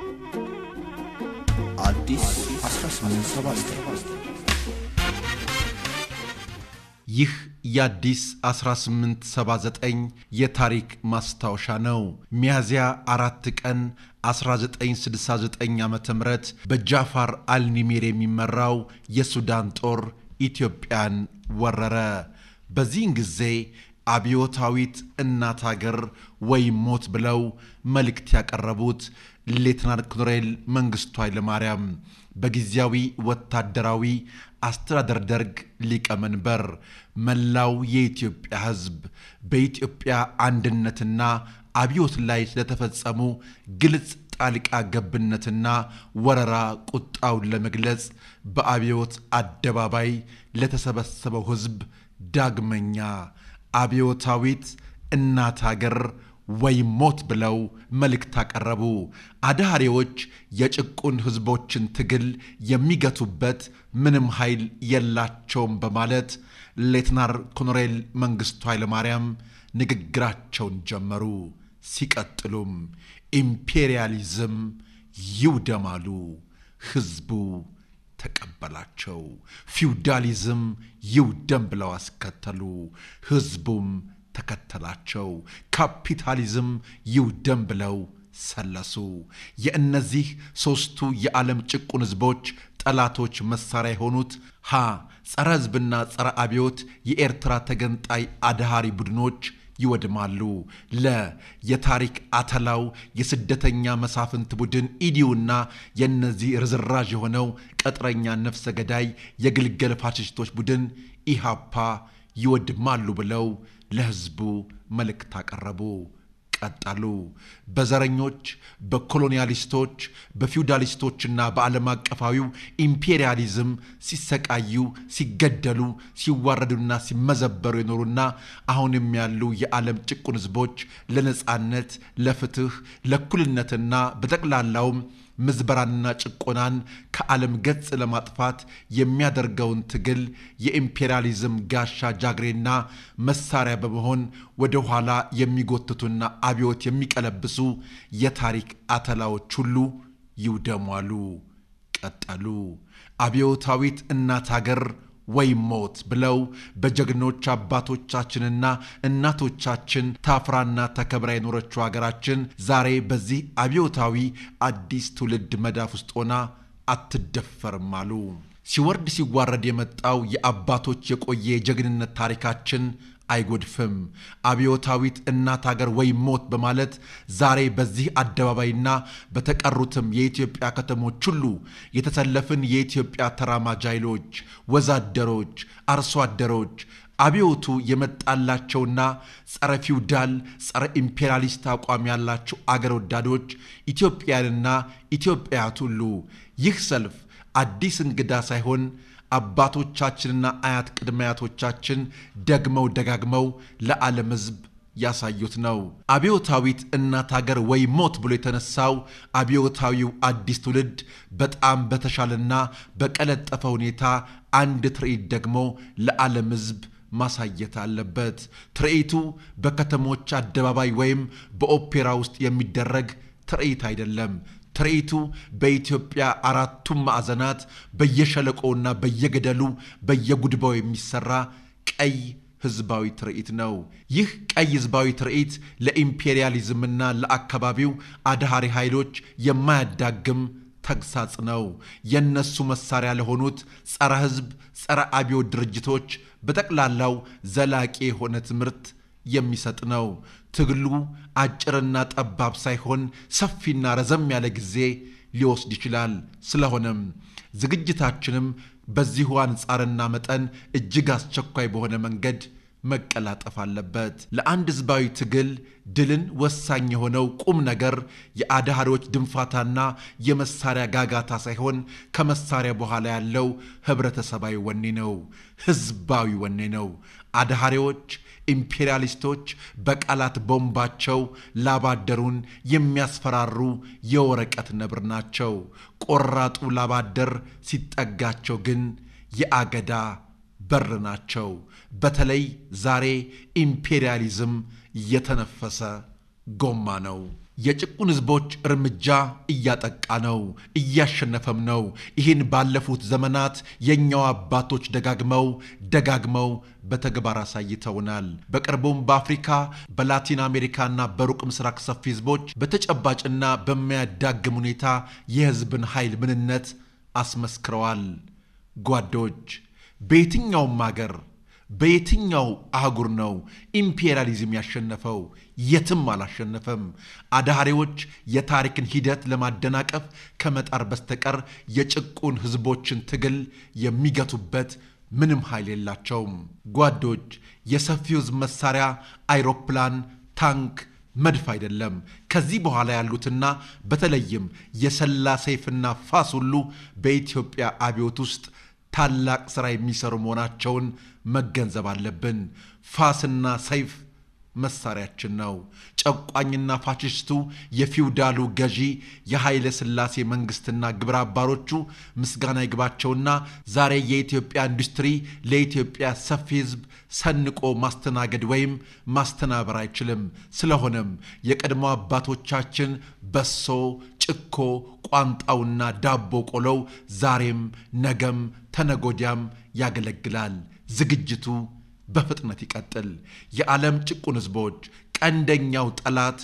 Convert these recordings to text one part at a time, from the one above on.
አዲስ 1879 ይህ የአዲስ 1879 የታሪክ ማስታወሻ ነው። ሚያዝያ አራት ቀን 1969 ዓ ም በጃፋር አልኒሚር የሚመራው የሱዳን ጦር ኢትዮጵያን ወረረ። በዚህን ጊዜ አብዮታዊት እናት አገር ወይም ሞት ብለው መልእክት ያቀረቡት ሌትናንት ኮሎኔል መንግስቱ ኃይለማርያም በጊዜያዊ ወታደራዊ አስተዳደር ደርግ ሊቀመንበር መላው የኢትዮጵያ ሕዝብ በኢትዮጵያ አንድነትና አብዮት ላይ ስለተፈጸሙ ግልጽ ጣልቃ ገብነትና ወረራ ቁጣውን ለመግለጽ በአብዮት አደባባይ ለተሰበሰበው ሕዝብ ዳግመኛ አብዮታዊት እናት አገር ወይም ሞት ብለው መልእክት አቀረቡ። አድሃሪዎች የጭቁን ሕዝቦችን ትግል የሚገቱበት ምንም ኃይል የላቸውም በማለት ሌትናር ኮሎኔል መንግስቱ ኃይለማርያም ንግግራቸውን ጀመሩ። ሲቀጥሉም ኢምፔሪያሊዝም ይውደማሉ። ሕዝቡ ተቀበላቸው። ፊውዳሊዝም ይውደም ብለው አስከተሉ። ሕዝቡም ተከተላቸው። ካፒታሊዝም ይውደም ብለው ሰለሱ። የእነዚህ ሦስቱ የዓለም ጭቁን ሕዝቦች ጠላቶች መሳሪያ የሆኑት ሀ ጸረ ሕዝብና ጸረ አብዮት የኤርትራ ተገንጣይ አድሃሪ ቡድኖች ይወድማሉ። ለ የታሪክ አተላው የስደተኛ መሳፍንት ቡድን ኢዲዩና የእነዚህ ርዝራዥ የሆነው ቀጥረኛ ነፍሰ ገዳይ የግልገል ፋሽስቶች ቡድን ኢሃፓ ይወድማሉ ብለው ለሕዝቡ መልእክት አቀረቡ። ቀጠሉ። በዘረኞች፣ በኮሎኒያሊስቶች፣ በፊውዳሊስቶችና በዓለም አቀፋዊው ኢምፔሪያሊዝም ሲሰቃዩ፣ ሲገደሉ፣ ሲዋረዱና ሲመዘበሩ የኖሩና አሁንም ያሉ የዓለም ጭቁን ሕዝቦች ለነፃነት፣ ለፍትህ፣ ለእኩልነትና በጠቅላላውም ምዝበራንና ጭቆናን ከዓለም ገጽ ለማጥፋት የሚያደርገውን ትግል የኢምፔሪያሊዝም ጋሻ ጃግሬና መሳሪያ በመሆን ወደ ኋላ የሚጎትቱና አብዮት የሚቀለብሱ የታሪክ አተላዎች ሁሉ ይውደሟሉ። ቀጠሉ። አብዮታዊት እናት አገር ወይም ሞት ብለው በጀግኖች አባቶቻችንና እናቶቻችን ታፍራና ተከብራ የኖረችው ሀገራችን ዛሬ በዚህ አብዮታዊ አዲስ ትውልድ መዳፍ ውስጥ ሆና አትደፈርም አሉ። ሲወርድ ሲዋረድ የመጣው የአባቶች የቆየ የጀግንነት ታሪካችን አይጎድፍም። አብዮታዊት እናት አገር ወይም ሞት በማለት ዛሬ በዚህ አደባባይና በተቀሩትም የኢትዮጵያ ከተሞች ሁሉ የተሰለፍን የኢትዮጵያ ተራማጅ ኃይሎች፣ ወዛደሮች፣ አርሶ አደሮች አብዮቱ የመጣላቸውና ጸረ ፊውዳል ጸረ ኢምፔሪያሊስት አቋም ያላቸው አገር ወዳዶች ኢትዮጵያንና ኢትዮጵያት ሁሉ ይህ ሰልፍ አዲስ እንግዳ ሳይሆን አባቶቻችንና አያት ቅድመ አያቶቻችን ደግመው ደጋግመው ለዓለም ሕዝብ ያሳዩት ነው። አብዮታዊት እናት አገር ወይ ሞት ብሎ የተነሳው አብዮታዊው አዲስ ትውልድ በጣም በተሻለና በቀለጠፈ ሁኔታ አንድ ትርኢት ደግሞ ለዓለም ሕዝብ ማሳየት አለበት። ትርኢቱ በከተሞች አደባባይ ወይም በኦፔራ ውስጥ የሚደረግ ትርኢት አይደለም። ትርኢቱ በኢትዮጵያ አራቱም ማዕዘናት በየሸለቆውና በየገደሉ በየጉድባው የሚሰራ ቀይ ህዝባዊ ትርኢት ነው። ይህ ቀይ ህዝባዊ ትርኢት ለኢምፔሪያሊዝምና ለአካባቢው አድሃሪ ኃይሎች የማያዳግም ተግሳጽ ነው። የነሱ መሳሪያ ለሆኑት ጸረ ህዝብ፣ ጸረ አብዮት ድርጅቶች በጠቅላላው ዘላቂ የሆነ ትምህርት የሚሰጥ ነው። ትግሉ አጭርና ጠባብ ሳይሆን ሰፊና ረዘም ያለ ጊዜ ሊወስድ ይችላል። ስለሆነም ዝግጅታችንም በዚሁ አንጻርና መጠን እጅግ አስቸኳይ በሆነ መንገድ መቀላጠፍ አለበት። ለአንድ ህዝባዊ ትግል ድልን ወሳኝ የሆነው ቁም ነገር የአድሃሪዎች ድንፋታና የመሳሪያ ጋጋታ ሳይሆን ከመሳሪያ በኋላ ያለው ህብረተሰባዊ ወኔ ነው፣ ህዝባዊ ወኔ ነው። አድሃሪዎች ኢምፔሪያሊስቶች በቃላት ቦምባቸው ላባደሩን የሚያስፈራሩ የወረቀት ነብር ናቸው። ቆራጡ ላባደር ሲጠጋቸው ግን የአገዳ በር ናቸው። በተለይ ዛሬ ኢምፔሪያሊዝም የተነፈሰ ጎማ ነው። የጭቁን ህዝቦች እርምጃ እያጠቃ ነው፣ እያሸነፈም ነው። ይህን ባለፉት ዘመናት የእኛው አባቶች ደጋግመው ደጋግመው በተግባር አሳይተውናል። በቅርቡም በአፍሪካ በላቲን አሜሪካና በሩቅ ምስራቅ ሰፊ ህዝቦች በተጨባጭና በማያዳግም ሁኔታ የህዝብን ኃይል ምንነት አስመስክረዋል። ጓዶች በየትኛውም አገር በየትኛው አህጉር ነው ኢምፔሪያሊዝም ያሸነፈው? የትም አላሸነፈም። አዳሃሪዎች የታሪክን ሂደት ለማደናቀፍ ከመጣር በስተቀር የጭቁን ህዝቦችን ትግል የሚገቱበት ምንም ኃይል የላቸውም። ጓዶች የሰፊው ህዝብ መሳሪያ አይሮፕላን፣ ታንክ መድፍ አይደለም። ከዚህ በኋላ ያሉትና በተለይም የሰላ ሰይፍና ፋስ ሁሉ በኢትዮጵያ አብዮት ውስጥ ታላቅ ሥራ የሚሰሩ መሆናቸውን መገንዘብ አለብን። ፋስና ሰይፍ መሳሪያችን ነው። ጨቋኝና ፋሽስቱ የፊውዳሉ ገዢ የኃይለ ሥላሴ መንግሥትና ግብረ አባሮቹ ምስጋና ይግባቸውና ዛሬ የኢትዮጵያ ኢንዱስትሪ ለኢትዮጵያ ሰፊ ህዝብ ሰንቆ ማስተናገድ ወይም ማስተናበር አይችልም። ስለሆነም የቀድሞ አባቶቻችን በሶ፣ ጭኮ፣ ቋንጣውና ዳቦ ቆሎው ዛሬም ነገም ተነጎዲያም ያገለግላል። ዝግጅቱ በፍጥነት ይቀጥል። የዓለም ጭቁን ህዝቦች ቀንደኛው ጠላት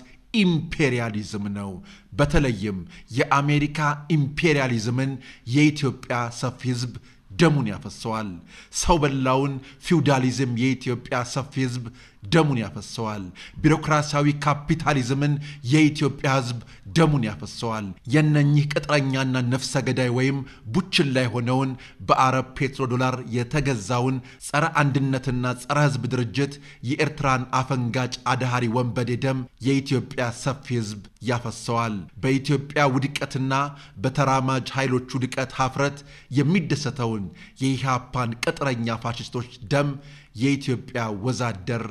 ኢምፔሪያሊዝም ነው። በተለይም የአሜሪካ ኢምፔሪያሊዝምን የኢትዮጵያ ሰፊ ህዝብ ደሙን ያፈሰዋል። ሰው በላውን ፊውዳሊዝም የኢትዮጵያ ሰፊ ህዝብ ደሙን ያፈሰዋል። ቢሮክራሲያዊ ካፒታሊዝምን የኢትዮጵያ ህዝብ ደሙን ያፈሰዋል። የነኚህ ቅጥረኛና ነፍሰ ገዳይ ወይም ቡችላ የሆነውን በአረብ ፔትሮ ዶላር የተገዛውን ጸረ አንድነትና ጸረ ህዝብ ድርጅት የኤርትራን አፈንጋጭ አድሃሪ ወንበዴ ደም የኢትዮጵያ ሰፊ ህዝብ ያፈሰዋል። በኢትዮጵያ ውድቀትና በተራማጅ ኃይሎቹ ውድቀት ሀፍረት የሚደሰተውን የኢህአፓን ቅጥረኛ ፋሽስቶች ደም የኢትዮጵያ ወዛደር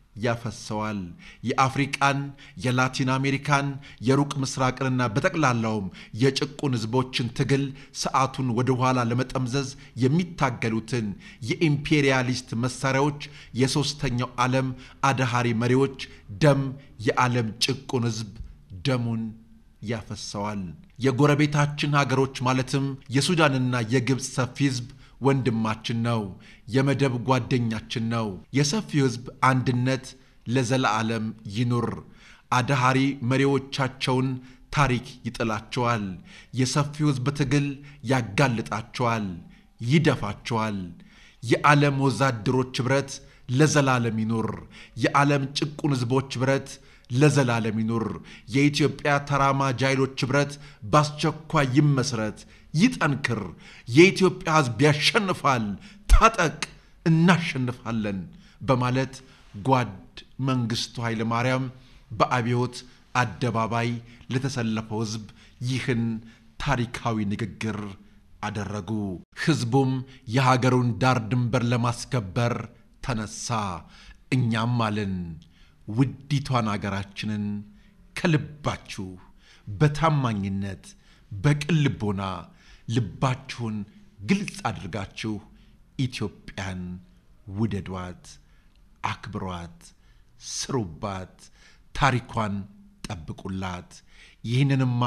ያፈሰዋል። የአፍሪቃን፣ የላቲን አሜሪካን፣ የሩቅ ምስራቅንና በጠቅላላውም የጭቁን ህዝቦችን ትግል ሰዓቱን ወደ ኋላ ለመጠምዘዝ የሚታገሉትን የኢምፔሪያሊስት መሳሪያዎች የሦስተኛው ዓለም አድሃሪ መሪዎች ደም የዓለም ጭቁን ህዝብ ደሙን ያፈሰዋል። የጎረቤታችን ሀገሮች ማለትም የሱዳንና የግብፅ ሰፊ ህዝብ ወንድማችን ነው። የመደብ ጓደኛችን ነው። የሰፊው ህዝብ አንድነት ለዘለዓለም ይኑር። አድሃሪ መሪዎቻቸውን ታሪክ ይጥላቸዋል። የሰፊው ህዝብ ትግል ያጋልጣቸዋል፣ ይደፋቸዋል። የዓለም ወዛደሮች ኅብረት ለዘላለም ይኑር። የዓለም ጭቁን ህዝቦች ኅብረት ለዘላለም ይኑር። የኢትዮጵያ ተራማጅ ኃይሎች ኅብረት በአስቸኳይ ይመስረት፣ ይጠንክር። የኢትዮጵያ ህዝብ ያሸንፋል። ታጠቅ፣ እናሸንፋለን በማለት ጓድ መንግሥቱ ኃይለ ማርያም በአብዮት አደባባይ ለተሰለፈው ህዝብ ይህን ታሪካዊ ንግግር አደረጉ። ህዝቡም የሀገሩን ዳር ድንበር ለማስከበር ተነሳ። እኛም አልን ውዲቷን አገራችንን ከልባችሁ በታማኝነት በቅን ልቦና ልባችሁን ግልጽ አድርጋችሁ ኢትዮጵያን ውደዷት፣ አክብሯት፣ ስሩባት፣ ታሪኳን ጠብቁላት። ይህንንማ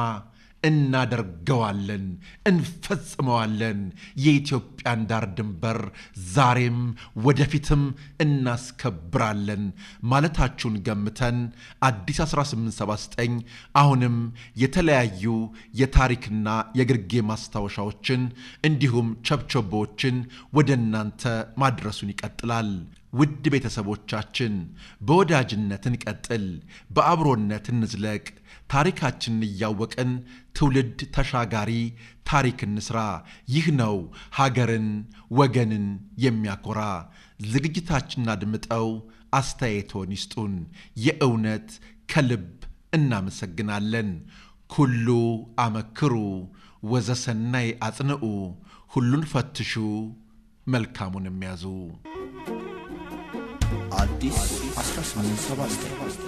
እናደርገዋለን፣ እንፈጽመዋለን። የኢትዮጵያን ዳር ድንበር ዛሬም ወደፊትም እናስከብራለን ማለታችሁን ገምተን አዲስ 1879 አሁንም የተለያዩ የታሪክና የግርጌ ማስታወሻዎችን እንዲሁም ቸብቸቦችን ወደ እናንተ ማድረሱን ይቀጥላል። ውድ ቤተሰቦቻችን በወዳጅነት እንቀጥል፣ በአብሮነት እንዝለቅ። ታሪካችንን እያወቅን ትውልድ ተሻጋሪ ታሪክ እንስራ። ይህ ነው ሀገርን ወገንን የሚያኮራ። ዝግጅታችንን አድምጠው አስተያየቶን ይስጡን። የእውነት ከልብ እናመሰግናለን። ኩሉ አመክሩ ወዘሰናይ አጽንዑ፣ ሁሉን ፈትሹ መልካሙን የሚያዙ አዲስ 1879